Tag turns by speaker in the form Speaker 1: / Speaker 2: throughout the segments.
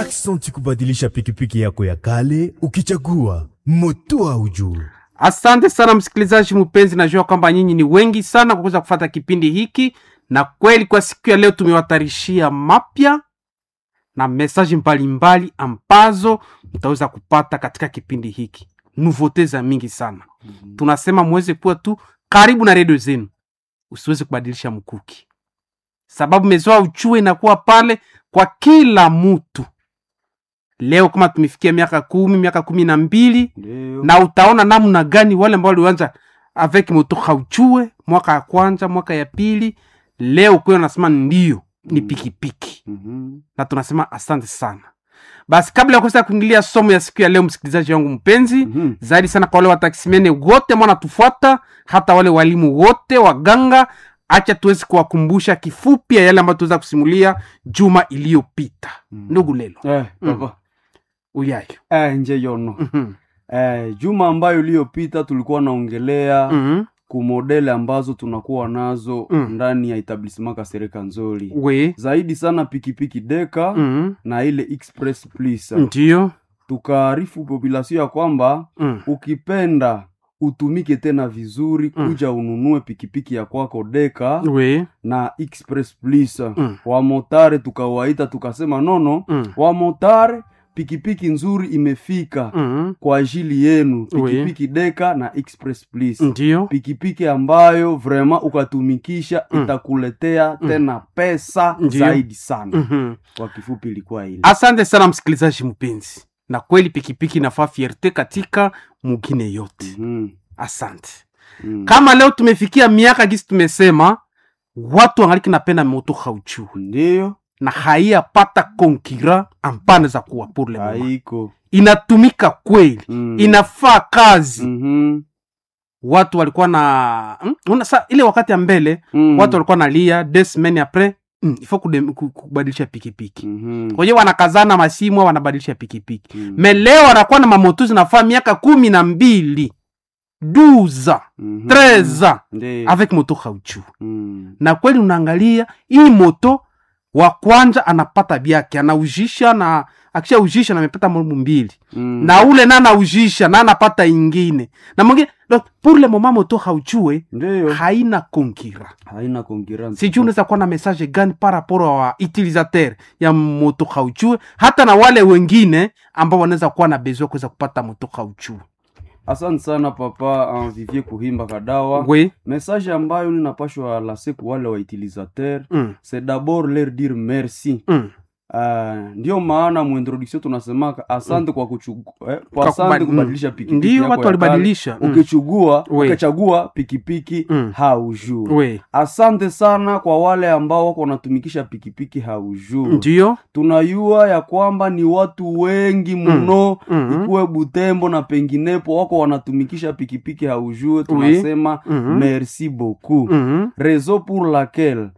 Speaker 1: Aksanti kubadilisha pikipiki yako ya kale ukichagua moto au juu.
Speaker 2: Asante sana msikilizaji mpenzi, najua kwamba nyinyi ni wengi sana kwa kuweza kufata kipindi hiki, na kweli kwa siku ya leo tumewatarishia mapya na mesaji mbalimbali ambazo mtaweza kupata katika kipindi hiki, nuvote za mingi sana. Tunasema muweze kuwa tu karibu na redio zenu, usiweze kubadilisha mkuki, sababu mezoa uchue inakuwa pale kwa kila mtu. Leo kama tumefikia miaka kumi, miaka kumi na mbili
Speaker 3: Ndio.
Speaker 2: na utaona namna gani wale ambao walianza avec moto hauchue mwaka ya kwanza mwaka ya pili leo kweo nasema ndio ni
Speaker 3: Mm.
Speaker 2: pikipiki
Speaker 3: Mhm.
Speaker 2: na tunasema asante sana basi kabla ya kuweza kuingilia somo ya siku ya leo msikilizaji wangu mpenzi
Speaker 3: Mhm.
Speaker 2: zaidi sana kwa wale wataksimene wote ambao wanatufuata hata wale walimu wote waganga acha tuwezi kuwakumbusha kifupi ya yale ambayo tuweza kusimulia juma iliyopita
Speaker 3: Mm.
Speaker 2: ndugu lelo
Speaker 3: Eh,
Speaker 2: Mm.
Speaker 3: papa.
Speaker 2: uyayo
Speaker 3: Eh, nje yono.
Speaker 2: Mhm.
Speaker 3: Eh, juma ambayo iliyopita tulikuwa naongelea
Speaker 2: Mhm.
Speaker 3: kumodele ambazo tunakuwa nazo
Speaker 2: Mm.
Speaker 3: ndani ya etablissement Kasereka Nzoli.
Speaker 2: we
Speaker 3: Zaidi sana pikipiki Deka
Speaker 2: Mhm.
Speaker 3: na ile Express Plus.
Speaker 2: ndio
Speaker 3: Tukaarifu population ya kwamba
Speaker 2: Mm.
Speaker 3: ukipenda utumike tena vizuri
Speaker 2: Mm.
Speaker 3: kuja ununue pikipiki ya kwako Deka
Speaker 2: we
Speaker 3: na Express Plus.
Speaker 2: Mm.
Speaker 3: Wamotare tukawaita tukasema nono,
Speaker 2: Mm.
Speaker 3: wamotare pikipiki nzuri imefika
Speaker 2: Mhm.
Speaker 3: kwa ajili yenu
Speaker 2: Oui.
Speaker 3: pikipiki deka na express please
Speaker 2: ndio
Speaker 3: pikipiki ambayo vrema ukatumikisha
Speaker 2: Mm.
Speaker 3: itakuletea tena pesa
Speaker 2: Ndiyo.
Speaker 3: zaidi sana
Speaker 2: Mhm.
Speaker 3: kwa kifupi ilikuwa ile
Speaker 2: asante sana msikilizaji mpenzi na kweli pikipiki inafaa fierte katika mugine yote
Speaker 3: Mhm.
Speaker 2: asante
Speaker 3: Mm.
Speaker 2: kama leo tumefikia miaka gisi tumesema watu wangaliki napenda moto hauchue
Speaker 3: ndiyo
Speaker 2: na haiyapata konkira ampane za kuwa pour le moment.
Speaker 3: haiko
Speaker 2: inatumika kweli
Speaker 3: Mm.
Speaker 2: inafaa kazi
Speaker 3: Mhm.
Speaker 2: watu walikuwa na mm, una, sa, ile wakati ya mbele
Speaker 3: Mm.
Speaker 2: watu walikuwa nalia des semaines apres mm, ifo kude- ku- kubadilisha pikipiki
Speaker 3: Mhm.
Speaker 2: kwenye wanakazana masimu au wanabadilisha pikipiki
Speaker 3: Mm.
Speaker 2: me leo wanakuwa na mamoto zinafaa miaka kumi na mbili duza
Speaker 3: Mhm.
Speaker 2: treza
Speaker 3: Ndiyo.
Speaker 2: avec moto hauchu
Speaker 3: Mm.
Speaker 2: na kweli unaangalia hii moto wa kwanza anapata byake anaujisha na akishaujisha na amepata molmu mbili
Speaker 3: Mm.
Speaker 2: na ule na anaujisha na anapata ingine na mwingine donc pour le moment moto hauchue
Speaker 3: ndiyo
Speaker 2: haina konkira
Speaker 3: haina konkurence
Speaker 2: sijui unaweza kuwa na message gani par rapport wa utilisateur ya moto hauchue hata na wale wengine ambao wanaweza kuwa na besoin kuweza kupata moto hauchue
Speaker 3: asante sana papa uh, vivier kuhimba kadawa
Speaker 2: we
Speaker 3: message ambayo ninapashwa lase ku wale wa utilisateur
Speaker 2: mm,
Speaker 3: c'est d'abord leur dire merci
Speaker 2: mm.
Speaker 3: uh, ndio maana muintroduction tunasemaka asante kwa kuchugua eh, kwa
Speaker 2: Kwa
Speaker 3: asante
Speaker 2: kubadi-
Speaker 3: kubadilisha pikipiki
Speaker 2: ndio
Speaker 3: yako
Speaker 2: watu
Speaker 3: ya kale.
Speaker 2: walibadilisha mm.
Speaker 3: ukichugua
Speaker 2: We.
Speaker 3: ukichagua pikipiki
Speaker 2: Mm.
Speaker 3: haujuu
Speaker 2: we
Speaker 3: asante sana kwa wale ambao wako wanatumikisha pikipiki haujuu
Speaker 2: ndio
Speaker 3: tunayua ya kwamba ni watu wengi mno
Speaker 2: Mhm.
Speaker 3: ikuwe butembo na penginepo wako wanatumikisha pikipiki haujue tunasema
Speaker 2: Mhm.
Speaker 3: merci beaucoup
Speaker 2: Mhm.
Speaker 3: raison pour laquelle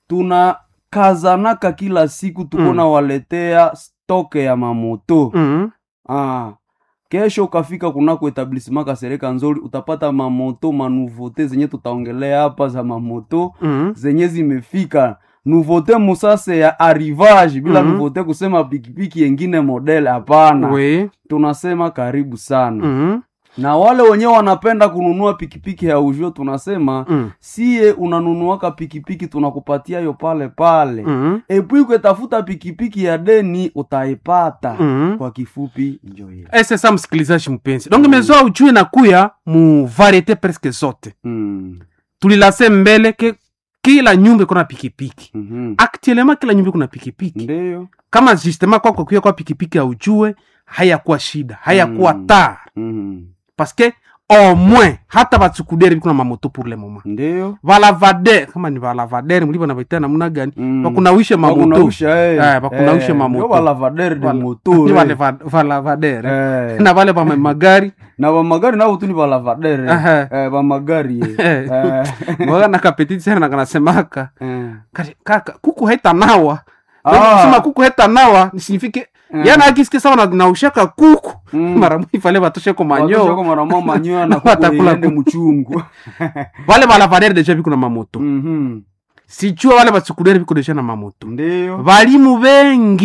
Speaker 3: tunakazanaka kila siku tuko
Speaker 2: Mm.
Speaker 3: nawaletea stoke ya mamoto
Speaker 2: Mhm.
Speaker 3: ah. kesho ukafika kunako etablissement kasereka nzoli utapata mamoto manuvote zenye tutaongelea hapa za mamoto
Speaker 2: Mhm.
Speaker 3: zenye zimefika nuvote musase ya arrivage bila
Speaker 2: Mhm.
Speaker 3: nuvote kusema pikipiki yengine model hapana
Speaker 2: we
Speaker 3: tunasema karibu sana
Speaker 2: Mhm.
Speaker 3: na wale wenyewe wanapenda kununua pikipiki ya ujio tunasema
Speaker 2: Mm.
Speaker 3: siye unanunuaka pikipiki tunakupatia yo pale pale
Speaker 2: Mhm.
Speaker 3: epui kwetafuta pikipiki ya deni utaipata
Speaker 2: Mhm.
Speaker 3: kwa kifupi njo hiyo
Speaker 2: Eh, sasa msikilizaji mpenzi donc mezoa ujue na kuya mu variete presque zote
Speaker 3: mm.
Speaker 2: tulilase mbele ke kila nyumba iko na pikipiki
Speaker 3: mm
Speaker 2: actuellement kila nyumba iko na pikipiki
Speaker 3: ndiyo
Speaker 2: kama justement kwako kuya kwa pikipiki aujue hayakuwa shida hayakuwa
Speaker 3: Mm.
Speaker 2: tar
Speaker 3: mm.
Speaker 2: parce que au moins hata batsukudere biko na mamoto pour le moment
Speaker 3: ndiyo
Speaker 2: valavadere kama ni valavadere mlivyo navaita namna gani
Speaker 3: Mm.
Speaker 2: vakunawishe mamoto
Speaker 3: Bakunausha, eh.
Speaker 2: Eh, bakunausha
Speaker 3: Eh,
Speaker 2: mamoto.
Speaker 3: ndio balavadere de
Speaker 2: Vala-
Speaker 3: moto
Speaker 2: ni
Speaker 3: eh.
Speaker 2: vale va- valavadere
Speaker 3: Eh.
Speaker 2: na vale va magari
Speaker 3: na bamagari nabo tu ni balavadere
Speaker 2: Aha.
Speaker 3: eh, bamagari eh.
Speaker 2: Eh.
Speaker 3: Eh.
Speaker 2: mwaga na kapetiti sana nakanasemaka
Speaker 3: Eh.
Speaker 2: Kati- kaka kuku haita nawa
Speaker 3: Ah.
Speaker 2: sema kuku haita nawa nisinifike
Speaker 3: Mm.
Speaker 2: yana akisikia sawa na- naushaka kuku
Speaker 3: Mm.
Speaker 2: mara mwifale vatosheko
Speaker 3: Watoshako
Speaker 2: manyo
Speaker 3: mara mwa manyoya na kuku
Speaker 2: Watakula
Speaker 3: iende
Speaker 2: kuku.
Speaker 3: mchungu
Speaker 2: vale valavadere deja viko na mamoto
Speaker 3: Mhm.
Speaker 2: sijua wale vatsukudere viko deja na mamoto
Speaker 3: ndiyo
Speaker 2: valimu vengi
Speaker 3: Mm.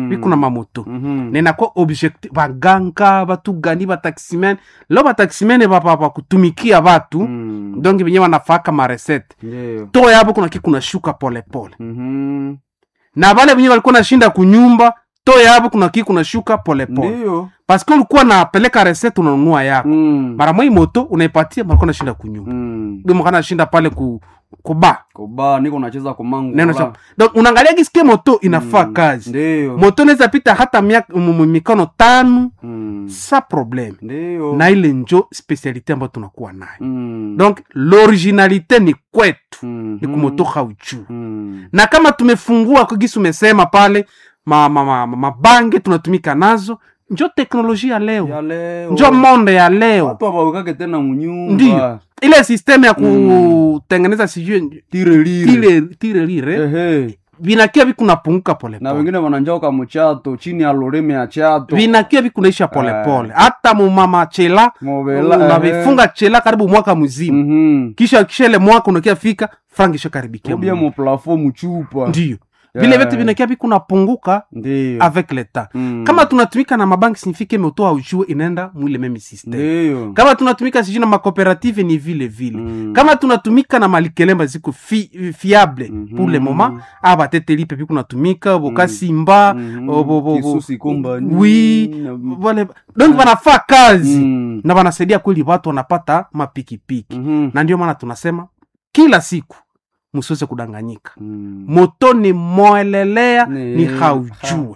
Speaker 3: Mm.
Speaker 2: biko na mamoto
Speaker 3: Mhm.
Speaker 2: nenakuwa objectif baganga batu gani bataximen lo bataximen bakutumikia batu
Speaker 3: Mm.
Speaker 2: donc benye banafaka maresete
Speaker 3: Ndiyo.
Speaker 2: to yabo kuna ki kunashuka polepole
Speaker 3: Mhm.
Speaker 2: na bale benye balikuwa nashinda kunyumba to yabo kuna ki kunashuka polepole
Speaker 3: Ndiyo.
Speaker 2: paske ulikuwa napeleka resete unanunua yako
Speaker 3: Mm.
Speaker 2: mara mwai moto unaipatia balikuwa nashinda kunyumba
Speaker 3: Mm.
Speaker 2: mm. nashinda pale ku, kuba
Speaker 3: koba niko nacheza komangu
Speaker 2: neno
Speaker 3: koba.
Speaker 2: cha donc unaangalia gisikie moto inafaa
Speaker 3: Mm.
Speaker 2: kazi
Speaker 3: Ndiyo.
Speaker 2: moto inaweza pita hata miaka m- m- mikono tano
Speaker 3: Mm.
Speaker 2: sa probleme
Speaker 3: Ndiyo.
Speaker 2: na ile njo specialite ambayo tunakuwa nayo
Speaker 3: Mm.
Speaker 2: donc l'originalité ni kwetu
Speaker 3: Mhm.
Speaker 2: ni kumoto hauchu
Speaker 3: Mm.
Speaker 2: na kama tumefungua kugisi umesema pale mabange ma, ma, mabange tunatumika nazo njo teknolojia ya leo
Speaker 3: Ya leo.
Speaker 2: njo monde ya leo
Speaker 3: watu abawekake tena munyumba
Speaker 2: Ndiyo. ile systeme ya kutengeneza sijui
Speaker 3: tirelire
Speaker 2: tire tire lire
Speaker 3: Ehe.
Speaker 2: vinakia vikunapunguka
Speaker 3: na
Speaker 2: polepole
Speaker 3: wengine wananjoka muchato chini ya loreme ya chato
Speaker 2: vinakia vikunaisha polepole hata mumama chela
Speaker 3: Mobela,
Speaker 2: unavifunga chela karibu mwaka mzima
Speaker 3: Mhm.
Speaker 2: kisha kisha ile mwaka unakia fika frank ishakaribikia
Speaker 3: ubia
Speaker 2: Mungu.
Speaker 3: muplafo muchupa
Speaker 2: ndiyo
Speaker 3: Yeah.
Speaker 2: vile vyote vinakia vikunapunguka
Speaker 3: ndiyo
Speaker 2: avec le temps
Speaker 3: Mm.
Speaker 2: kama tunatumika na mabanki signifike meutoa ujue inaenda mwile meme system
Speaker 3: ndiyo
Speaker 2: kama tunatumika sijui na makooperative ni vile vile
Speaker 3: Mm.
Speaker 2: kama tunatumika na malikelemba ziko fi, fiable
Speaker 3: Mhm.
Speaker 2: pour le moment a batetelipe pi kunatumika bokasimba
Speaker 3: Mhm.
Speaker 2: oh, bo- bo- bo-
Speaker 3: Kisusi Company,
Speaker 2: oui
Speaker 3: na-
Speaker 2: wale donc banafaa kazi
Speaker 3: Mm.
Speaker 2: na banasaidia kweli watu wanapata mapikipiki
Speaker 3: Mhm.
Speaker 2: na ndio maana tunasema kila siku msiweze kudanganyika
Speaker 3: Mm.
Speaker 2: moto ni moelelea
Speaker 3: Ni-
Speaker 2: ni haujue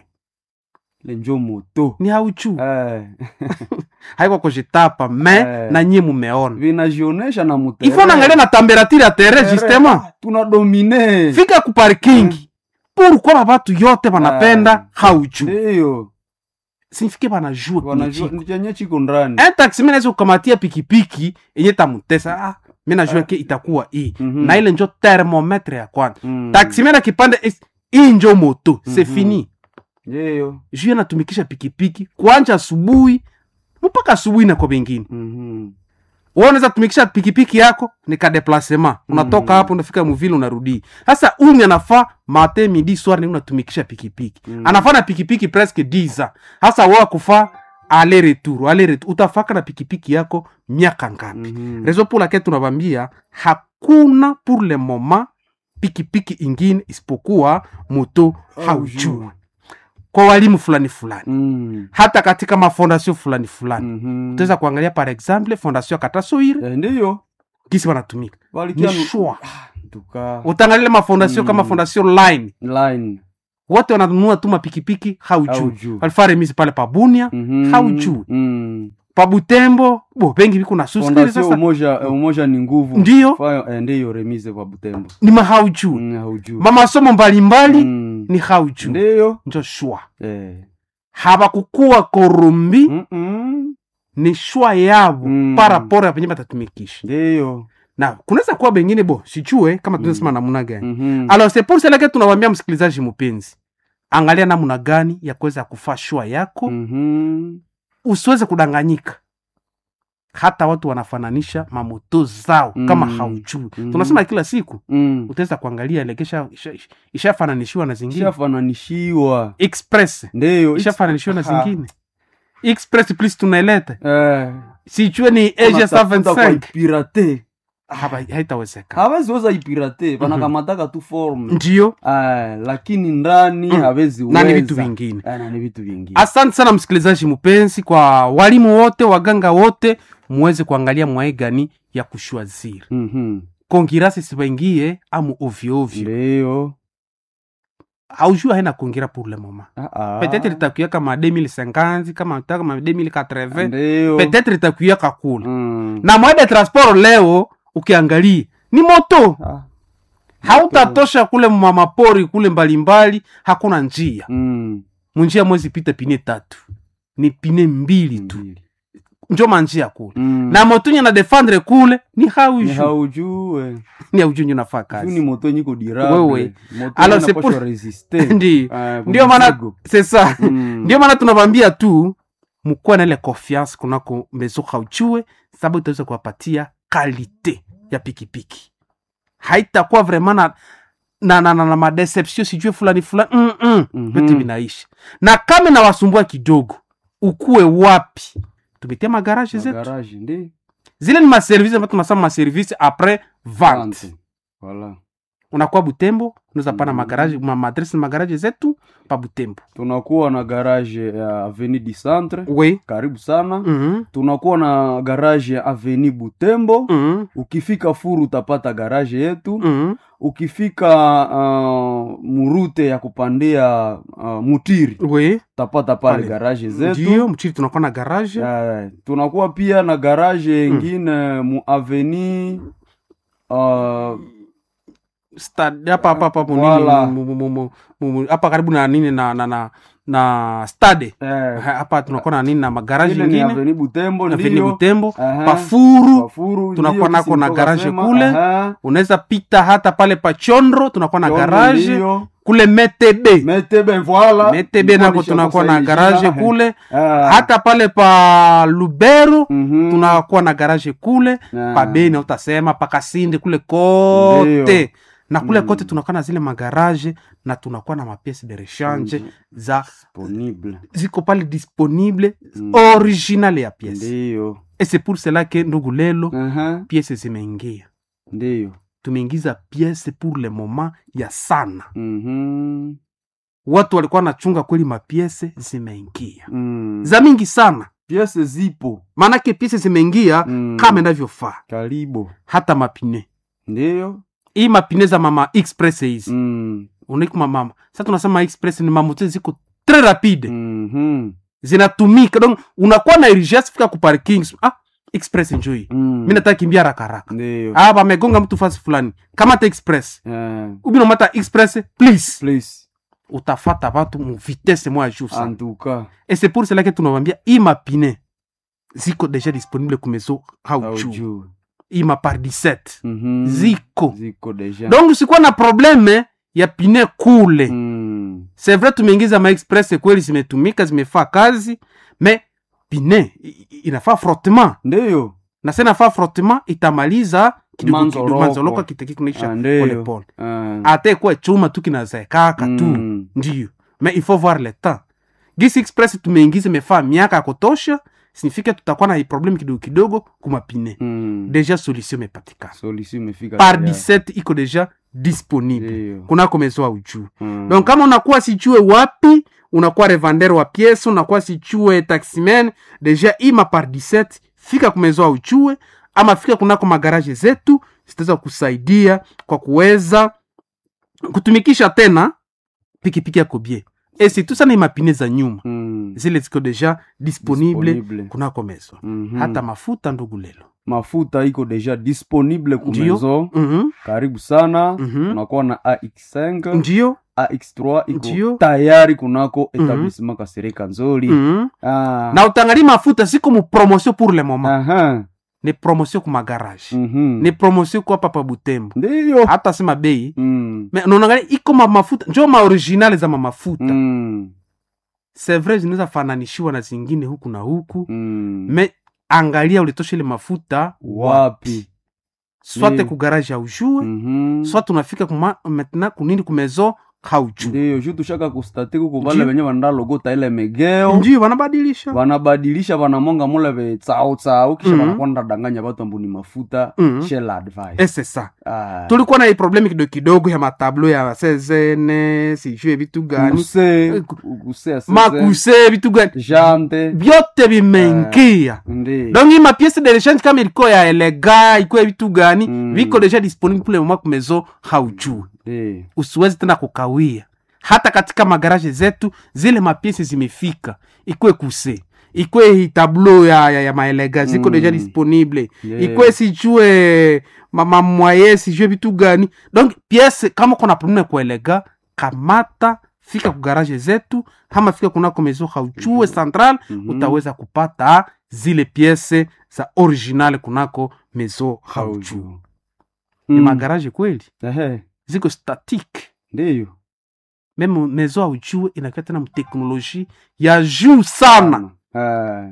Speaker 3: le njo moto
Speaker 2: ni haujue
Speaker 3: Eh.
Speaker 2: haiko kujitapa me
Speaker 3: Eh.
Speaker 2: na nyie mumeona
Speaker 3: vinajionesha na mutere.
Speaker 2: ifo naangalia na temperature ya tere
Speaker 3: Tere,
Speaker 2: justement
Speaker 3: ah, tuna domine
Speaker 2: fika ku parking pourquoi batu yote banapenda
Speaker 3: Ah.
Speaker 2: hauju
Speaker 3: ndiyo
Speaker 2: sinifike banajua
Speaker 3: wanajua
Speaker 2: kunichiko
Speaker 3: ni chenye chiko ndani
Speaker 2: un taxi mimi naweza kukamatia pikipiki yenye tamutesa ah, mi najua ke itakuwa hii
Speaker 3: Mhm.
Speaker 2: na ile njo thermometre ya kwanza
Speaker 3: Mm.
Speaker 2: taxi mimi na kipande is- hii njo moto c'est
Speaker 3: Mhm.
Speaker 2: fini
Speaker 3: ndiyo
Speaker 2: juu natumikisha pikipiki kwanja asubuhi mpaka asubuhi na kwa bengine
Speaker 3: Mhm.
Speaker 2: wewe unaweza tumikisha pikipiki yako ni ka déplacement unatoka
Speaker 3: Mhm.
Speaker 2: hapo unafika muvile unarudi sasa umi anafaa mate midi soir ni unatumikisha pikipiki
Speaker 3: Mhm.
Speaker 2: anafaa na pikipiki presque 10 ans hasa wewe kufaa ale retour ale retour utafaka na pikipiki yako miaka ngapi
Speaker 3: Mhm.
Speaker 2: raison pour laquelle tunabambia hakuna pour le moment pikipiki ingine isipokuwa moto haujui kwa walimu fulani fulani
Speaker 3: Mm.
Speaker 2: hata katika mafondation fulani fulani
Speaker 3: Mhm.
Speaker 2: utaweza kuangalia par exemple fondation ya katasoire
Speaker 3: Eh, ndiyo
Speaker 2: kisi wanatumika ni
Speaker 3: walikia nu-
Speaker 2: shwa
Speaker 3: tuka
Speaker 2: utaangalia mafondation
Speaker 3: Mm.
Speaker 2: kama fondation line
Speaker 3: line
Speaker 2: wote wananunua tu mapikipiki haujui
Speaker 3: Haujui.
Speaker 2: walifaa remisi pale pabunia
Speaker 3: Mhm.
Speaker 2: haujui
Speaker 3: Mm.
Speaker 2: pabutembo bo bengi viko na suscrire
Speaker 3: fondation
Speaker 2: sasa
Speaker 3: umoja eh, umoja ni nguvu
Speaker 2: Ndiyo.
Speaker 3: Fayo, eh, ndiyo remise kwa butembo
Speaker 2: ni mahaujui
Speaker 3: Mm, haujui
Speaker 2: mamasomo mbalimbali
Speaker 3: Mm.
Speaker 2: ni haujui
Speaker 3: ndiyo
Speaker 2: njo shwa
Speaker 3: Eh.
Speaker 2: habakukuwa korumbi
Speaker 3: Mm-mm.
Speaker 2: ni shwa yabo
Speaker 3: Mm.
Speaker 2: paraporo ya penye batatumikisha
Speaker 3: ndiyo
Speaker 2: na kunaweza kuwa bengine bo sichue kama tunasema namna gani
Speaker 3: Mhm.
Speaker 2: alors c'est pour cela que tunawambia msikilizaji mpenzi angalia namna gani ya kuweza kufaa shua yako
Speaker 3: Mhm.
Speaker 2: usiweze kudanganyika hata watu wanafananisha mamoto zao
Speaker 3: Mm.
Speaker 2: kama haujui
Speaker 3: Mhm.
Speaker 2: tunasema kila siku
Speaker 3: Mm.
Speaker 2: utaweza kuangalia lekesha ishafananishiwa na zingine
Speaker 3: ishafananishiwa
Speaker 2: express
Speaker 3: ndiyo
Speaker 2: ishafananishiwa na
Speaker 3: Ha.
Speaker 2: zingine express please tunaileta
Speaker 3: Eh,
Speaker 2: sichue ni asia
Speaker 3: wanatafuta kwa
Speaker 2: 75
Speaker 3: ipirate
Speaker 2: Haba- haitawezekana
Speaker 3: haweziweza ipirate vanakamataka tu forme
Speaker 2: ndio
Speaker 3: Ah, lakini ndani
Speaker 2: Mm.
Speaker 3: hawezi
Speaker 2: na ni
Speaker 3: weza.
Speaker 2: vitu vingine
Speaker 3: Ah, na ni vitu vingine
Speaker 2: asante sana msikilizaji mpenzi kwa walimu wote waganga wote muweze kuangalia mwae gani ya kushwaziri
Speaker 3: Mhm.
Speaker 2: kongirasi sibaingie amu ovyoovyo
Speaker 3: ndiyo
Speaker 2: aujua haina kongira pour le moment
Speaker 3: Ah, ah.
Speaker 2: peut-être litakuya kama 2050 kama ta kama 2080
Speaker 3: ndiyo
Speaker 2: peut-être litakuya kakula
Speaker 3: Mm.
Speaker 2: na mwae de transport leo ukiangalia ni moto
Speaker 3: Ah.
Speaker 2: hautatosha kule mamapori kule mbalimbali hakuna njia
Speaker 3: Mm.
Speaker 2: munjia mwezi pita pine tatu ni pine mbili tu
Speaker 3: Mbili.
Speaker 2: njo manjia kule
Speaker 3: Mm.
Speaker 2: na motunye na defendre kule ni
Speaker 3: Ni
Speaker 2: hauju
Speaker 3: haujue
Speaker 2: ni aujunyu nafaa
Speaker 3: Juu ni
Speaker 2: kazi
Speaker 3: moto nyiko dirable
Speaker 2: Wewe.
Speaker 3: moto
Speaker 2: Alors, c'est
Speaker 3: inapaswa
Speaker 2: pour-
Speaker 3: resiste
Speaker 2: Ndi-
Speaker 3: Ah,
Speaker 2: ndio maana
Speaker 3: mzigo.
Speaker 2: c'est ça
Speaker 3: Mm.
Speaker 2: ndio maana tunavambia tu mukuwa na ile confiance kunako mezo hauchue sababu itaweza kuwapatia kalite ya pikipiki haitakuwa vraiment na na, na, na, na madeception sijue fulani fulani mm -mm.
Speaker 3: Mhm.
Speaker 2: vyote vinaisha na kama nawasumbua kidogo ukuwe wapi tumetia magaraje zetu
Speaker 3: Magaraji, ndi
Speaker 2: zile ni maservice ambayo tunasema maservice après vente
Speaker 3: Vente. Voilà.
Speaker 2: unakuwa butembo unaweza pana
Speaker 3: Mhm.
Speaker 2: magaraje ma madresse magaraje zetu pa butembo
Speaker 3: tunakuwa na garage ya avenue du centre
Speaker 2: we
Speaker 3: karibu sana
Speaker 2: Mhm.
Speaker 3: tunakuwa na garage ya avenue butembo
Speaker 2: Mhm.
Speaker 3: ukifika furu utapata garage yetu
Speaker 2: Mhm.
Speaker 3: ukifika uh, murute ya kupandia uh, mutiri
Speaker 2: we
Speaker 3: utapata pale
Speaker 2: Pale.
Speaker 3: garage zetu
Speaker 2: ndio mchiri tunakuwa na garage
Speaker 3: Eh, tunakuwa pia na garage yengine mu avenue uh,
Speaker 2: Stad- hapa hapa hapa mu nini,
Speaker 3: Wala.
Speaker 2: mu- mu- mu- mu- mu- mu- hapa karibu na nini na na na, na stade
Speaker 3: eh,
Speaker 2: Ha- hapa tunakuwa na nini na magaraji
Speaker 3: ile ni
Speaker 2: ingine
Speaker 3: avenue butembo
Speaker 2: na vile
Speaker 3: ndio
Speaker 2: butembo
Speaker 3: Aha.
Speaker 2: pafuru
Speaker 3: Pafuru,
Speaker 2: tunakuwa
Speaker 3: ndio,
Speaker 2: nako na
Speaker 3: kisi
Speaker 2: garage
Speaker 3: nitoka
Speaker 2: kule.
Speaker 3: sema, aha.
Speaker 2: unaweza pita hata pale pa chondro tunakuwa na
Speaker 3: Chombo
Speaker 2: garage
Speaker 3: ndio.
Speaker 2: kule metebe
Speaker 3: metebe voilà
Speaker 2: metebe
Speaker 3: Nilikuwa
Speaker 2: nako tunakuwa na
Speaker 3: nishakusaidia.
Speaker 2: garage kule
Speaker 3: Ah.
Speaker 2: hata pale pa lubero
Speaker 3: Mhm.
Speaker 2: tunakuwa na garage kule
Speaker 3: Ah.
Speaker 2: pa beni utasema pa kasindi kule kote
Speaker 3: Ndio.
Speaker 2: na kule
Speaker 3: Mm.
Speaker 2: kote tunakuwa na zile magaraje na tunakuwa na mapiece de rechange
Speaker 3: Mhm.
Speaker 2: za
Speaker 3: disponible
Speaker 2: ziko pale disponible
Speaker 3: Mm.
Speaker 2: original ya piece
Speaker 3: ndiyo
Speaker 2: et c'est pour cela que ndugu lelo
Speaker 3: Aha.
Speaker 2: piece zimeingia
Speaker 3: ndiyo
Speaker 2: tumeingiza piece pour le moment ya sana
Speaker 3: Mhm.
Speaker 2: watu walikuwa wanachunga kweli mapiese zimeingia
Speaker 3: Mm.
Speaker 2: za mingi sana
Speaker 3: piese zipo
Speaker 2: maanake piese zimeingia
Speaker 3: Mm.
Speaker 2: kama inavyofaa
Speaker 3: karibu
Speaker 2: hata mapine
Speaker 3: ndiyo
Speaker 2: hii mapine za mama express hizi
Speaker 3: Mm.
Speaker 2: unaikuma mama sasa tunasema express ni mamoto ziko tre rapide
Speaker 3: Mhm.
Speaker 2: zinatumika donc unakuwa na urgence fika ku parking ah express njoi
Speaker 3: Mm.
Speaker 2: mi nataka kimbia haraka haraka
Speaker 3: ndiyo
Speaker 2: ah bamegonga mtu fasi fulani kamata express
Speaker 3: Eh,
Speaker 2: ubinomata express please
Speaker 3: please
Speaker 2: utafata batu mu vitesse moya juu sana
Speaker 3: en tout cas
Speaker 2: et c'est pour cela que tunawambia hii mapine ziko deja disponible kumezo haujuu
Speaker 3: haujui
Speaker 2: hii mapar 17
Speaker 3: Mhm.
Speaker 2: ziko
Speaker 3: ziko deja
Speaker 2: donc usikuwa na probleme ya pine kule
Speaker 3: Mm.
Speaker 2: c'est vrai tumeingiza maexpress kweli zimetumika zimefaa kazi me pine i- i- inafaa frottement
Speaker 3: ndiyo
Speaker 2: na se nafaa frottement itamaliza kidogo
Speaker 3: Manzoroko.
Speaker 2: kidogo manzoloka kitekikunaisha
Speaker 3: Ah, ndiyo.
Speaker 2: polepole
Speaker 3: Ah.
Speaker 2: ata ikuwa chuma tu kinazaekaka tu
Speaker 3: Mm.
Speaker 2: ndiyo mais il faut voir le temps gisi express tumeingiza imefaa miaka ya kutosha signifike tutakuwa na probleme kidogo kidogo kumapine
Speaker 3: Mm.
Speaker 2: deja solution imepatikana
Speaker 3: solution imefika
Speaker 2: par
Speaker 3: tayari.
Speaker 2: 17 iko deja disponible
Speaker 3: Ndiyo.
Speaker 2: kunako mezoa ujuu
Speaker 3: Mm.
Speaker 2: donc kama unakuwa sijue wapi unakuwa revendeur wa piese unakuwa sijue taximen deja ima par 17 fika kumezoa ujue ama fika kunako magaraje zetu zitaweza kusaidia kwa kuweza kutumikisha tena pikipiki yako bie esitu sana imapine za nyuma
Speaker 3: Mm.
Speaker 2: zile ziko deja disponible,
Speaker 3: Disponible.
Speaker 2: kunako mezo
Speaker 3: Mhm.
Speaker 2: hata mafuta ndugu lelo
Speaker 3: mafuta iko deja disponible
Speaker 2: Ndiyo.
Speaker 3: kumezo
Speaker 2: Mhm,
Speaker 3: karibu sana
Speaker 2: mhm.
Speaker 3: unakuwa na ax5
Speaker 2: ndio
Speaker 3: ax3 iko
Speaker 2: Ndiyo.
Speaker 3: tayari kunako etablissement kasereka nzoli
Speaker 2: mhm.
Speaker 3: Ah.
Speaker 2: na utangali mafuta siko mu promotion pour le moment
Speaker 3: Aha.
Speaker 2: ni promotion ku magarage
Speaker 3: Mhm.
Speaker 2: ni promotion ku hapa pa butembo
Speaker 3: ndiyo
Speaker 2: hata sema bei
Speaker 3: Mm.
Speaker 2: me unaangalia iko ma mafuta njo maoriginale za mamafuta
Speaker 3: Mm.
Speaker 2: c'est vrai zinaweza fananishiwa na zingine huku na huku
Speaker 3: Mm.
Speaker 2: me angalia ulitosha ile mafuta
Speaker 3: wapi
Speaker 2: swate
Speaker 3: Ndiyo.
Speaker 2: ku garage haujue
Speaker 3: Mhm.
Speaker 2: soit unafika kuma maintenant kunini kumezo haujue
Speaker 3: ndiyo ju tushaka kustate kuko vale
Speaker 2: Ndiyo.
Speaker 3: venye vandalogota ile megeo
Speaker 2: ndio wanabadilisha
Speaker 3: vanabadilisha vanamonga mule vetsautsau kisha
Speaker 2: Mhm.
Speaker 3: vanakwenda danganya vatu ambuni mafuta
Speaker 2: Mhm.
Speaker 3: shell advice
Speaker 2: et c'est ça
Speaker 3: Ah.
Speaker 2: tulikuwa na hii probleme kidogo kidogo ya matablo ya sezene sijue vitu gani
Speaker 3: Kuse,
Speaker 2: Ku-
Speaker 3: kuse asese,
Speaker 2: makuse vitu gani
Speaker 3: jante
Speaker 2: vyote vimeingia
Speaker 3: ndi
Speaker 2: donc hii mapiece de rechange kama ilikuwa ya elega ikuwa vitu gani
Speaker 3: Mm.
Speaker 2: viko deja disponible pour le moment kumezo haujue
Speaker 3: ndi
Speaker 2: usiwezi tena kukawia hata katika magaraje zetu zile mapiesi zimefika ikwe kuse ikwe hii tablo ya, ya, ya maelega ziko
Speaker 3: Mm.
Speaker 2: deja disponible
Speaker 3: Yeah.
Speaker 2: ikwe sijue mamamwaye sijue vitu gani donc piese kama kuna probleme kuelega kamata fika ku garage zetu ama fika kunako mezo haujue central
Speaker 3: Mhm.
Speaker 2: utaweza kupata zile piese za original kunako mezo haujue
Speaker 3: Haujue.
Speaker 2: ni
Speaker 3: Mm.
Speaker 2: magaraje kweli
Speaker 3: Ehe,
Speaker 2: ziko statique
Speaker 3: ndiyo
Speaker 2: meme mezo aujue inakia tena mteknoloji ya juu sana
Speaker 3: Ah,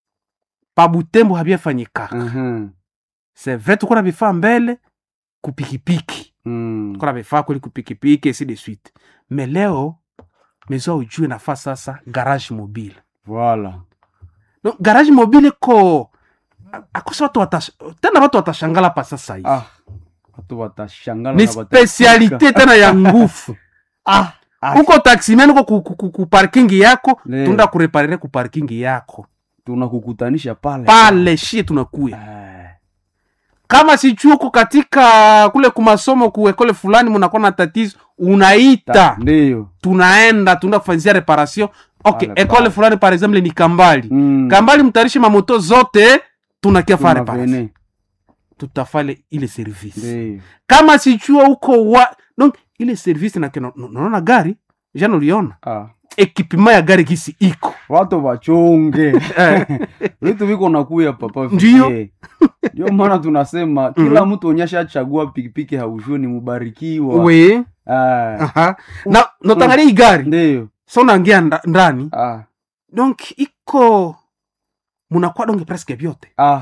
Speaker 2: pa butembo habyafanyikaka
Speaker 3: aha.
Speaker 2: c'est vrai tuko na vifaa mbele kupikipiki
Speaker 3: Mm.
Speaker 2: kona vifaa kweli kupikipiki ainsi de suite mais leo mezo ujue nafaa sasa garage mobile
Speaker 3: Voilà.
Speaker 2: no, garage mobile ko akosa watu watash, tena watu watashangala pa sasa hivi
Speaker 3: Ah. Watu watashangala
Speaker 2: ni
Speaker 3: na watashika.
Speaker 2: spesialite tena ya nguvu
Speaker 3: Ah. Ah.
Speaker 2: uko taximen uko ku, ku, ku, ku parking yako
Speaker 3: Le.
Speaker 2: tunda kureparire ku parking yako
Speaker 3: Tunakukutanisha pale.
Speaker 2: pale shie tunakuya
Speaker 3: Eh.
Speaker 2: kama sichuko katika kule kumasomo kuekole fulani munakuwa na tatizo unaita
Speaker 3: Ta- Ndio.
Speaker 2: tunaenda tunaenda kufanyizia reparation okay
Speaker 3: Pale,
Speaker 2: ekole
Speaker 3: pale.
Speaker 2: fulani par exemple ni kambali
Speaker 3: Mm.
Speaker 2: kambali mtarishe mamoto zote tunakia fa reparation
Speaker 3: Tunavene.
Speaker 2: tutafale ile service
Speaker 3: Ndio.
Speaker 2: kama sichua huko wa donc ile service na kena unaona gari jana uliona
Speaker 3: Ah.
Speaker 2: ekipima ya gari gisi iko
Speaker 3: Watu wachunge.
Speaker 2: Eh,
Speaker 3: Vitu viko nakuya papa.
Speaker 2: Ndio.
Speaker 3: Ndio. Ndio maana tunasema kila mtu onyesha chagua pikipiki haujue ni mubarikiwa.
Speaker 2: we
Speaker 3: Ah.
Speaker 2: aha. na notangalia hii gari
Speaker 3: Ndio.
Speaker 2: so naingia nda- ndani
Speaker 3: Ah.
Speaker 2: donc iko munakuwa donge presque vyote
Speaker 3: Ah.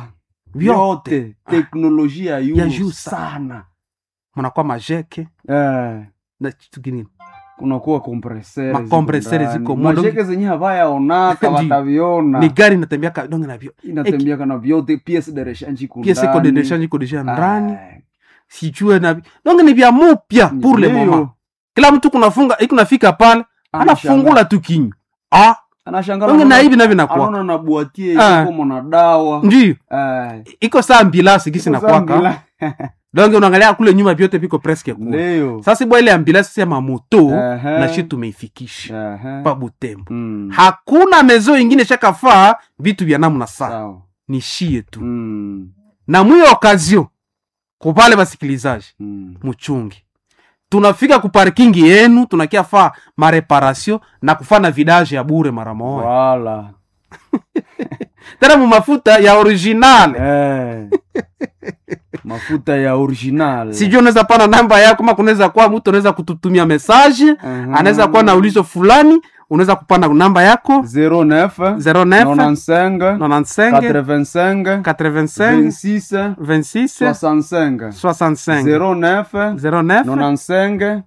Speaker 2: vyote
Speaker 3: Vyote. Teknolojia
Speaker 2: Ya juu
Speaker 3: yu
Speaker 2: sana.
Speaker 3: sana.
Speaker 2: munakuwa majeke
Speaker 3: Eh.
Speaker 2: na kitu kinini
Speaker 3: kunakuwa kompresere
Speaker 2: Makompresere ziko mu-
Speaker 3: masheke zenye havayaonaka
Speaker 2: Ndi.
Speaker 3: wataviona
Speaker 2: ni gari inatembeaka donge na vyo
Speaker 3: inatembea kana vyote piese de rechange iko
Speaker 2: piese iko
Speaker 3: ndani.
Speaker 2: dedeshanji iko deja ndani
Speaker 3: Ah,
Speaker 2: sijue na vi- donge ni vya mupya pour le
Speaker 3: ndio.
Speaker 2: moment kila mtu kunafunga ikunafika pale anafungula tu kinywa ah
Speaker 3: anashangala
Speaker 2: donge na
Speaker 3: anaona-
Speaker 2: hivi na vinakuwa
Speaker 3: anaona na bwatie
Speaker 2: Ah.
Speaker 3: ikomo na dawa
Speaker 2: ndio
Speaker 3: Eh,
Speaker 2: iko saa ambilasi gisi
Speaker 3: iko
Speaker 2: nakwaka
Speaker 3: zambila.
Speaker 2: donge unaangalia kule nyuma vyote viko presque kule
Speaker 3: ndio
Speaker 2: sasa bwa ile ambilasi ya mamoto
Speaker 3: Ehe.
Speaker 2: na shi tumeifikisha
Speaker 3: Ehe.
Speaker 2: pa butembo
Speaker 3: Mm,
Speaker 2: hakuna mezo ingine shakafaa vitu vya namna saa
Speaker 3: sawa.
Speaker 2: ni shie tu
Speaker 3: Mm,
Speaker 2: na mwiyo okazio kupale basikilizaji
Speaker 3: mm.
Speaker 2: muchungi tunafika ku parkingi yenu tunakia faa mareparation na kufana vidage ya bure mara moja
Speaker 3: Wala.
Speaker 2: tena mu mafuta ya original
Speaker 3: Eh. mafuta ya original
Speaker 2: sijui unaweza pana namba yako ma kunaweza kuwa mtu anaweza kututumia message
Speaker 3: Mhm.
Speaker 2: anaweza kuwa na ulizo fulani unaweza kupana namba yako
Speaker 3: 09
Speaker 2: 09
Speaker 3: 95
Speaker 2: 95
Speaker 3: 85
Speaker 2: 85
Speaker 3: 26
Speaker 2: 26
Speaker 3: 65
Speaker 2: 65
Speaker 3: 09
Speaker 2: 09
Speaker 3: 95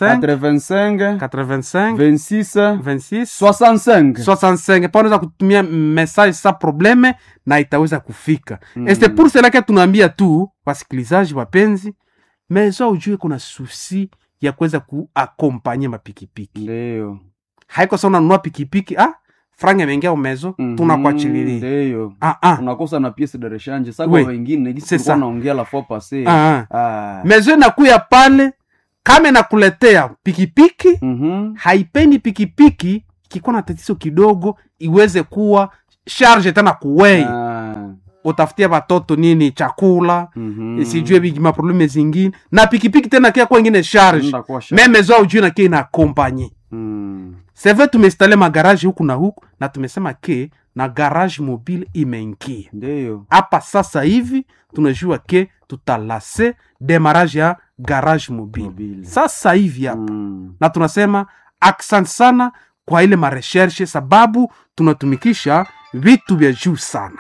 Speaker 2: 95
Speaker 3: 85
Speaker 2: 85
Speaker 3: 26
Speaker 2: 26
Speaker 3: 65
Speaker 2: 65 pa unaweza kutumia message sa probleme na itaweza kufika mm. este pour cela ke tunaambia tu wasikilizaji wapenzi mezo ujue kuna susi ya kuweza kuakompanye mapikipiki
Speaker 3: ndio
Speaker 2: haiko sa unanunua pikipiki ah franga imeingia umezo
Speaker 3: Mhm,
Speaker 2: tunakuachililia
Speaker 3: ndio
Speaker 2: ah, ah.
Speaker 3: unakosa na piece de rechange sasa
Speaker 2: Oui.
Speaker 3: kwa wengine gisi
Speaker 2: C'est
Speaker 3: tulikuwa
Speaker 2: ça.
Speaker 3: naongea la fois passée
Speaker 2: Ah, ah.
Speaker 3: ah
Speaker 2: mezo inakuya pale kama inakuletea pikipiki
Speaker 3: mhm
Speaker 2: haipendi pikipiki ikikuwa na tatizo kidogo iweze kuwa charge tena kuwei
Speaker 3: ah
Speaker 2: utafutia watoto nini chakula
Speaker 3: mhm
Speaker 2: sijue bigi maprobleme zingine na pikipiki tena kia kwa ingine charge
Speaker 3: Nda kwa shaka.
Speaker 2: meme zao ujue na kia ina akompanye
Speaker 3: Mm.
Speaker 2: seve tumeinstale magaraji huku na huku na tumesema ke na garage mobile imeingia
Speaker 3: ndio
Speaker 2: hapa sasa hivi tunajua ke tutalase demarage ya garage mobile
Speaker 3: Mobile.
Speaker 2: sasa hivi hapa
Speaker 3: Mm.
Speaker 2: na tunasema asante sana kwa ile mareshershe sababu tunatumikisha vitu vya juu sana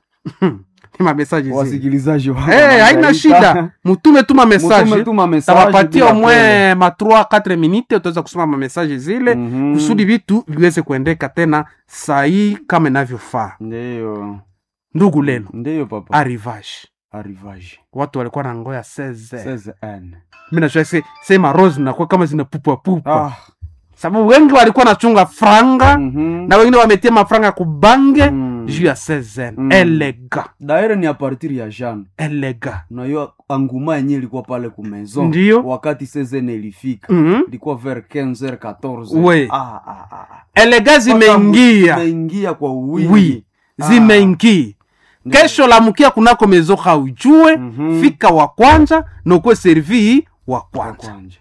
Speaker 2: ni mamesaji zile.
Speaker 3: wasikilizaji wa
Speaker 2: Eh, haina
Speaker 3: Margarita.
Speaker 2: shida mutume tuma
Speaker 3: Mutume
Speaker 2: mesaje
Speaker 3: tuma message
Speaker 2: tawapatia
Speaker 3: bila
Speaker 2: omwe
Speaker 3: pele.
Speaker 2: ma 3 4 minute utaweza kusoma mamesaje zile
Speaker 3: Mhm.
Speaker 2: kusudi vitu viweze kuendeka tena sahii kama inavyofaa
Speaker 3: ndio
Speaker 2: ndugu lenu
Speaker 3: ndio papa
Speaker 2: arrivage
Speaker 3: arrivage
Speaker 2: watu walikuwa na ngoya 16
Speaker 3: 16
Speaker 2: mi najua se, se marose zinakuwa kama zinapupapupa
Speaker 3: ah
Speaker 2: sababu wengi walikuwa nachunga franga
Speaker 3: mhm
Speaker 2: na wengine wametia mafranga kubange
Speaker 3: Mm.
Speaker 2: juu ya 16
Speaker 3: Mm.
Speaker 2: elega
Speaker 3: daire ni a partir ya jean
Speaker 2: elega
Speaker 3: nayo anguma yenye ilikuwa pale ku maison
Speaker 2: Ndio.
Speaker 3: wakati sezene ilifika
Speaker 2: Mhm.
Speaker 3: ilikuwa vers 15 14
Speaker 2: We.
Speaker 3: ah, ah, ah, ah.
Speaker 2: elega zimeingia
Speaker 3: zimeingia kwa wingi
Speaker 2: wi
Speaker 3: Ah.
Speaker 2: zimeingia
Speaker 3: Ndio.
Speaker 2: kesho lamukia kunako mezoka ujue
Speaker 3: Mhm.
Speaker 2: fika wa kwanza na ukuwe servi wa kwanza
Speaker 3: Kwanja.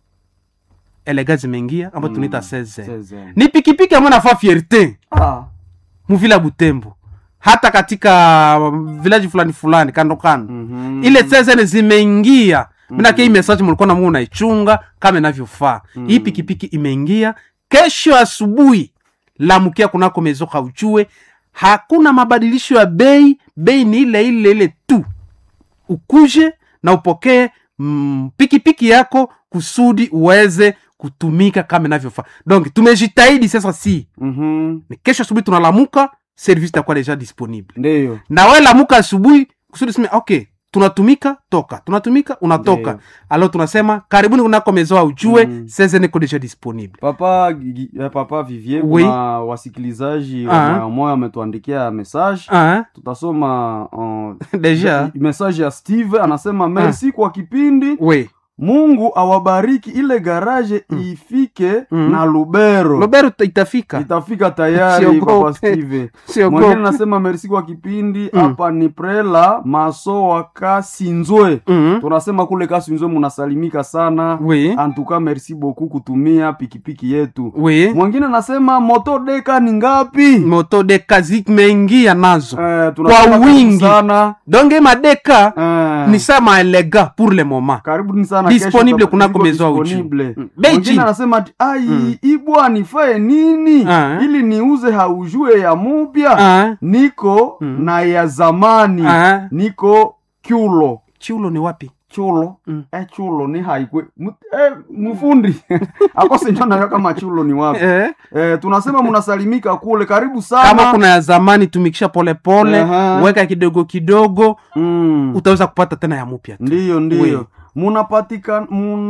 Speaker 2: elega zimeingia ambayo
Speaker 3: Mm.
Speaker 2: tunaita 16
Speaker 3: 16.
Speaker 2: ni pikipiki ambayo nafaa fierte
Speaker 3: Ah.
Speaker 2: muvila butembo hata katika um, vilaji fulani fulani kando kando
Speaker 3: Mhm.
Speaker 2: ile sesene zimeingia minake hii message mulikuwa namu unaichunga kama inavyofaa hii pikipiki imeingia kesho asubuhi lamukia kunako mezoka ujue hakuna mabadilisho ya bei bei ni ile ile ile tu ukuje na upokee mm, pikipiki yako kusudi uweze kutumika kama inavyofaa donc tumejitahidi sasa si
Speaker 3: Mhm.
Speaker 2: ni kesho asubuhi tunalamuka service itakuwa deja disponible
Speaker 3: ndiyo
Speaker 2: na we lamuka asubuhi kusudi sema okay tunatumika toka tunatumika unatoka
Speaker 3: Ndiyo.
Speaker 2: alo tunasema karibuni kunako mezoa ujue
Speaker 3: Mm.
Speaker 2: seze niko deja disponible
Speaker 3: papa Gigi- eh, papa vivier
Speaker 2: Oui.
Speaker 3: kuna wasikilizaji
Speaker 2: Ah.
Speaker 3: wa moya wametuandikia message
Speaker 2: ah,
Speaker 3: tutasoma uh,
Speaker 2: deja
Speaker 3: message ya steve anasema merci kwa kipindi
Speaker 2: we
Speaker 3: mungu awabariki ile garaje ifike
Speaker 2: Mm.
Speaker 3: na lubero
Speaker 2: lobero itafika
Speaker 3: itafika tayari
Speaker 2: Siogope.
Speaker 3: papa steve mwingine
Speaker 2: siogope
Speaker 3: nasema merci kwa kipindi
Speaker 2: Mm.
Speaker 3: hapa ni prela maso wa kasinzwe
Speaker 2: mm.
Speaker 3: tunasema kule kasinzwe munasalimika sana
Speaker 2: we
Speaker 3: antuka merci beaucoup kutumia pikipiki yetu
Speaker 2: we
Speaker 3: mwingine nasema moto deka ni ngapi
Speaker 2: moto deka zimeingia nazo
Speaker 3: Eh, tunasema karibu
Speaker 2: wingi.
Speaker 3: sana
Speaker 2: donge madeka
Speaker 3: Eh,
Speaker 2: ni sama elega pour le moment
Speaker 3: karibuni sana
Speaker 2: Disponible
Speaker 3: kesho
Speaker 2: kunako
Speaker 3: iko
Speaker 2: Maison Uchu.
Speaker 3: disponible.
Speaker 2: Mm. Bei
Speaker 3: Mwingine
Speaker 2: chini.
Speaker 3: anasema ati ai
Speaker 2: Mm.
Speaker 3: ibwa nifae nini
Speaker 2: Ah.
Speaker 3: ili niuze haujue ya mupya
Speaker 2: ah,
Speaker 3: niko
Speaker 2: Mm.
Speaker 3: na ya zamani
Speaker 2: ah.
Speaker 3: niko kyulo
Speaker 2: chulo ni wapi
Speaker 3: chulo
Speaker 2: Mm.
Speaker 3: eh, chulo ni haikwe Mu- eh, mfundi akosenjo nayo kama chulo ni wapi
Speaker 2: eh?
Speaker 3: eh, tunasema munasalimika kule karibu
Speaker 2: kama
Speaker 3: sana
Speaker 2: kuna ya zamani tumikisha polepole
Speaker 3: Aha.
Speaker 2: weka kidogo kidogo
Speaker 3: mm.
Speaker 2: utaweza kupata tena ya mupya tu.
Speaker 3: ndiyo
Speaker 2: We.
Speaker 3: ndiyo munapatika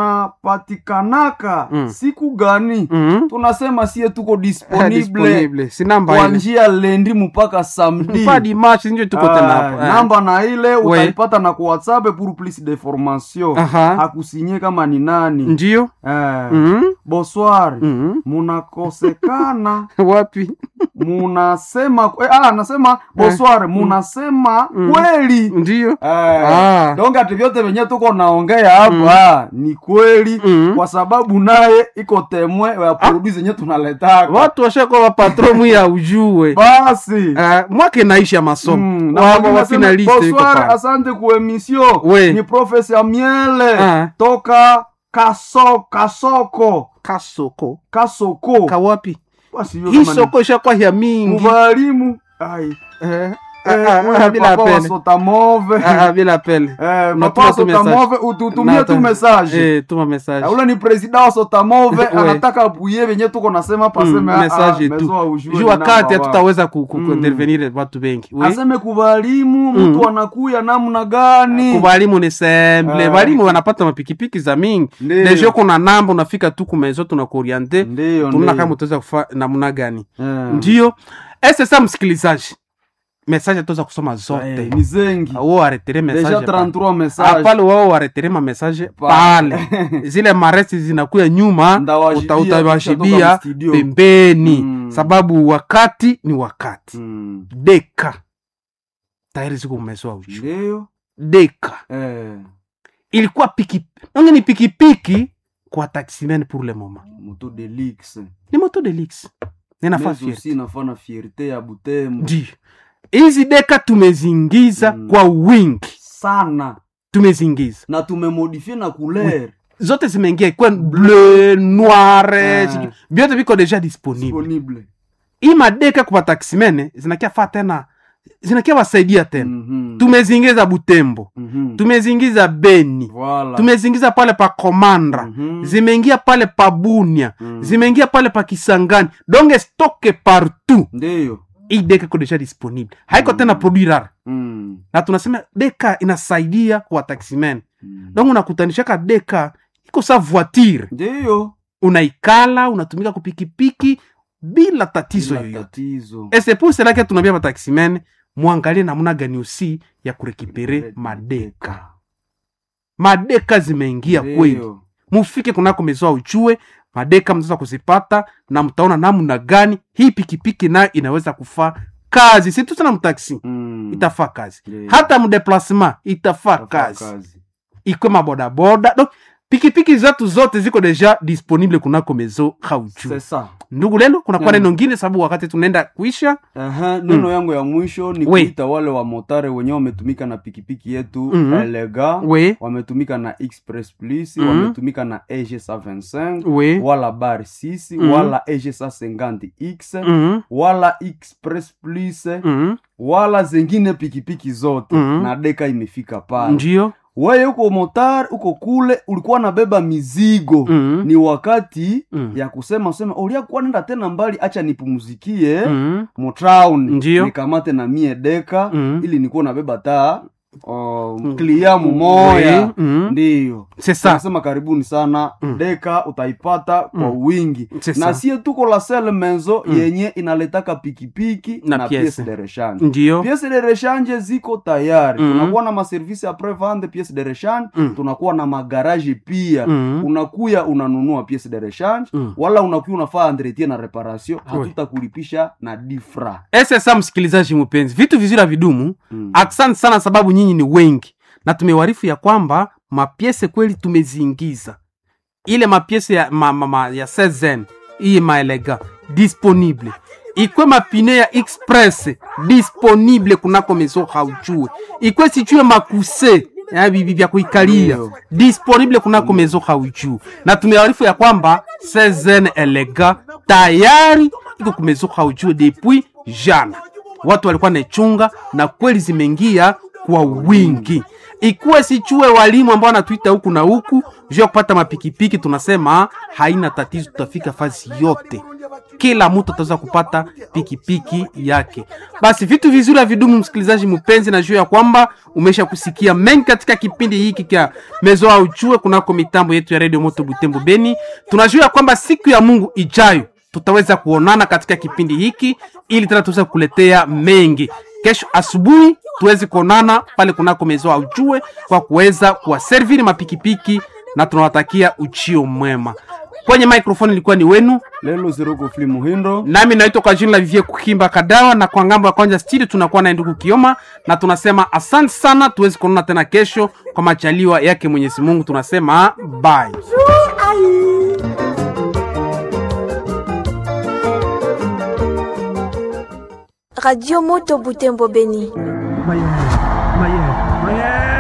Speaker 3: munapatikanaka
Speaker 2: Mm.
Speaker 3: siku gani
Speaker 2: Mhm.
Speaker 3: tunasema sie tuko
Speaker 2: Ah,
Speaker 3: disponible
Speaker 2: disponible. si namba
Speaker 3: kwa
Speaker 2: ile
Speaker 3: njia lendi mpaka samedi
Speaker 2: pa dimashi njo tuko
Speaker 3: Ah,
Speaker 2: tena hapo eh.
Speaker 3: namba na ile
Speaker 2: We.
Speaker 3: utaipata na ku whatsapp pour plus de formation
Speaker 2: Aha.
Speaker 3: hakusinye kama ni nani
Speaker 2: ndio
Speaker 3: eh,
Speaker 2: Mhm.
Speaker 3: bonsoir
Speaker 2: Mhm.
Speaker 3: munakosekana
Speaker 2: wapi
Speaker 3: munasema eh, ah, nasema bonsoir munasema
Speaker 2: Mm.
Speaker 3: kweli
Speaker 2: ndio
Speaker 3: Eh,
Speaker 2: Ah.
Speaker 3: donc ati vyote venye tuko naongea hapa ni kweli
Speaker 2: Mm.
Speaker 3: kwa sababu naye iko temwe ya produit zenye tunaletaka
Speaker 2: watu washakuwa wapatromu ya ujue
Speaker 3: basi
Speaker 2: uh, mwake naisha ya masomo
Speaker 3: Mm, na
Speaker 2: Wa-
Speaker 3: mwingine
Speaker 2: wa
Speaker 3: aseme,
Speaker 2: finaliste yuko
Speaker 3: bonsoir
Speaker 2: pale.
Speaker 3: asante ku emission
Speaker 2: We.
Speaker 3: ni profesa miele
Speaker 2: Ah.
Speaker 3: toka kaso kasoko
Speaker 2: kasoko
Speaker 3: kasoko
Speaker 2: kawapi
Speaker 3: basi hiyo
Speaker 2: hii
Speaker 3: kama ni
Speaker 2: soko ishakuwa ya mingi
Speaker 3: muvalimu ai
Speaker 2: Eh,
Speaker 3: Eh,
Speaker 2: ah, ah,
Speaker 3: wewe
Speaker 2: bila
Speaker 3: papa wa
Speaker 2: pele
Speaker 3: sotamove
Speaker 2: Ah, ah, bila pele
Speaker 3: Eh,
Speaker 2: Unatuma
Speaker 3: papa wa
Speaker 2: tu message.
Speaker 3: sotamove ututumie
Speaker 2: Na-
Speaker 3: tu message
Speaker 2: eh, tuma message
Speaker 3: ule ni presida wa sotamove
Speaker 2: We.
Speaker 3: anataka apuye venye tuko nasema
Speaker 2: Mm,
Speaker 3: paseme ah, ah,
Speaker 2: message tu
Speaker 3: mezo wa ujue
Speaker 2: juu
Speaker 3: ni
Speaker 2: wakati
Speaker 3: namba wa.
Speaker 2: hatutaweza ku- ku-
Speaker 3: Mm.
Speaker 2: kuintervenir watu bengi Oui.
Speaker 3: aseme kuvalimu
Speaker 2: Mm.
Speaker 3: mtu anakuya namna gani
Speaker 2: kubalimu ni semble
Speaker 3: Eh.
Speaker 2: balimu wanapata mapikipiki za mingi
Speaker 3: Ndiyo.
Speaker 2: deja kuna namba unafika tu kumezo tunakuoriente
Speaker 3: ndiyo
Speaker 2: tunaona
Speaker 3: ndiyo.
Speaker 2: kama utaweza kufa namna gani
Speaker 3: Eh.
Speaker 2: ndio sasa msikilizaji message ataweza kusoma
Speaker 3: Eh,
Speaker 2: zote
Speaker 3: ni zengi
Speaker 2: wao aretere
Speaker 3: deja
Speaker 2: message pale.
Speaker 3: 33
Speaker 2: Ah,
Speaker 3: message
Speaker 2: pale wao waretere ma message
Speaker 3: Pale.
Speaker 2: pale zile maresi zinakuya nyuma
Speaker 3: Ndawashibia,
Speaker 2: uta- utawashibia
Speaker 3: kisha toka mstudio.
Speaker 2: pembeni
Speaker 3: Mm.
Speaker 2: sababu wakati ni wakati
Speaker 3: Mm.
Speaker 2: deka tayari ziko umezoa uchu
Speaker 3: ndiyo
Speaker 2: deka
Speaker 3: eh,
Speaker 2: ilikuwa piki nange ni pikipiki kwa taximen pour le moment
Speaker 3: moto delix
Speaker 2: ni moto de lix ninafaa
Speaker 3: Mais
Speaker 2: fier
Speaker 3: aussi nafana fierte ya butembo
Speaker 2: ndio hizi deka tumezingiza
Speaker 3: Mm.
Speaker 2: kwa wingi
Speaker 3: sana
Speaker 2: tumezingiza
Speaker 3: na tumemodifie na couleur
Speaker 2: zote zimeingia ikuwa bleu noire
Speaker 3: Ah.
Speaker 2: sijui- vyote viko deja disponible
Speaker 3: disponible
Speaker 2: hii madeka kwa taximene zinakia faa tena zinakia wasaidia tena
Speaker 3: Mhm.
Speaker 2: tumezingiza butembo
Speaker 3: Mhm.
Speaker 2: tumezingiza beni
Speaker 3: Voilà.
Speaker 2: tumezingiza pale pa komandra
Speaker 3: Mhm.
Speaker 2: zimeingia pale pa bunia
Speaker 3: Mm.
Speaker 2: zimeingia pale pa kisangani donge stoke partout
Speaker 3: ndiyo
Speaker 2: hii deka iko deja disponible haiko
Speaker 3: Mm.
Speaker 2: tena produit rare
Speaker 3: Mm.
Speaker 2: na tunasema deka inasaidia kwa taximen
Speaker 3: Mm.
Speaker 2: donc unakutanishaka deka iko sa voiture
Speaker 3: ndiyo
Speaker 2: unaikala unatumika kupikipiki bila tatizo
Speaker 3: Bila
Speaker 2: yoyote
Speaker 3: tatizo
Speaker 2: et c'est pour cela que tunaambia bataximen mwangalie namna gani usi ya kurekipere madeka madeka zimeingia kweli
Speaker 3: Ndiyo.
Speaker 2: mufike kunako mezoa ujue madeka mnaweza kuzipata na mtaona namna gani hii pikipiki nayo inaweza kufaa kazi si tu tena mtaksi
Speaker 3: Mm.
Speaker 2: itafaa kazi
Speaker 3: Ndiyo.
Speaker 2: hata mdeplasement itafaa
Speaker 3: Itafaa
Speaker 2: kazi ikwe mabodaboda donc pikipiki zetu zote ziko deja disponible kunako mezo hauju
Speaker 3: C'est ça.
Speaker 2: ndugu lendo kuna kwa
Speaker 3: Mm.
Speaker 2: neno ngine sababu wakati tunaenda kuisha
Speaker 3: Aha, neno yangu ya mwisho ni
Speaker 2: We.
Speaker 3: kuita wale wa motare wenyewe wametumika na pikipiki yetu
Speaker 2: Mhm.
Speaker 3: elega
Speaker 2: we
Speaker 3: wametumika na express plus
Speaker 2: Mhm.
Speaker 3: wametumika na eg 125
Speaker 2: we
Speaker 3: wala bar 6
Speaker 2: Mhm.
Speaker 3: wala eg 150 x
Speaker 2: Mhm,
Speaker 3: wala express plus
Speaker 2: mhm,
Speaker 3: wala zengine pikipiki zote
Speaker 2: Mhm.
Speaker 3: na deka imefika pale
Speaker 2: ndio
Speaker 3: weye uko motar uko kule ulikuwa nabeba mizigo
Speaker 2: Mm.
Speaker 3: ni wakati
Speaker 2: Mm.
Speaker 3: ya kusema useme uliakuwa nenda tena mbali acha nipumzikie
Speaker 2: Mm.
Speaker 3: mutown
Speaker 2: Ndiyo.
Speaker 3: nikamate na mie deka
Speaker 2: Mm.
Speaker 3: ili nikuwa nabeba taa uh, klia mumoya
Speaker 2: Oui. Mm.
Speaker 3: ndiyo
Speaker 2: C'est ça.
Speaker 3: nasema karibuni sana
Speaker 2: Mm.
Speaker 3: deka utaipata kwa wingi
Speaker 2: C'est
Speaker 3: na
Speaker 2: ça.
Speaker 3: sie tuko la sel menzo yenye inaletaka pikipiki
Speaker 2: Na
Speaker 3: na,
Speaker 2: piese.
Speaker 3: piese de rechange
Speaker 2: Ndiyo.
Speaker 3: piese de rechange ziko tayari
Speaker 2: Mm.
Speaker 3: tunakuwa na maservisi apres vente piese de rechange
Speaker 2: Mm.
Speaker 3: tunakuwa na magaraji pia
Speaker 2: Mm.
Speaker 3: unakuya unanunua piese de rechange
Speaker 2: Mm.
Speaker 3: wala unakuya unafaa entretien na reparation hatutakulipisha na difra
Speaker 2: sasa msikilizaji mpenzi vitu vizuri havidumu
Speaker 3: mm.
Speaker 2: asante sana sababu nyinyi ni wengi na tumewarifu ya kwamba mapiese kweli tumeziingiza ile mapiese ya, ma, ma, ma, ya sezen iye maelega disponible ikwe mapine ya express disponible kunako mezo hauchue ikwe sichue makuse ya bibi vya kuikalia
Speaker 3: Ndio.
Speaker 2: disponible kunako mezo hauchue na tumewarifu ya kwamba sezen elega tayari iko kumezo hauchue depuis jana watu walikuwa naichunga na kweli zimeingia kwa wingi ikuwe sichue walimu ambao wanatuita huku na huku juu ya kupata mapikipiki tunasema haina tatizo tutafika fazi yote kila mtu ataweza kupata pikipiki yake basi vitu vizuri havidumu msikilizaji mpenzi na juu ya kwamba umesha kusikia mengi katika kipindi hiki kya mezo au chue kunako mitambo yetu ya redio moto butembo beni tunajua ya kwamba siku ya mungu ijayo tutaweza kuonana katika kipindi hiki ili tena tuweze kukuletea mengi kesho asubuhi tuweze kuonana pale kunako mezo aujue kwa kuweza kuwaserviri mapikipiki na tunawatakia uchio mwema kwenye microphone ilikuwa ni wenu
Speaker 3: lelo zeroko fli muhindo
Speaker 2: nami naitwa kwa jina la vivie kuhimba kadawa na kwa ngambo ya kwanza studio tunakuwa naye ndugu kioma na tunasema asante sana tuwezi kuonana tena kesho kwa machaliwa yake mwenyezi mungu tunasema bye
Speaker 4: Radio Moto Butembo Beni.
Speaker 5: Maye, maye, maye.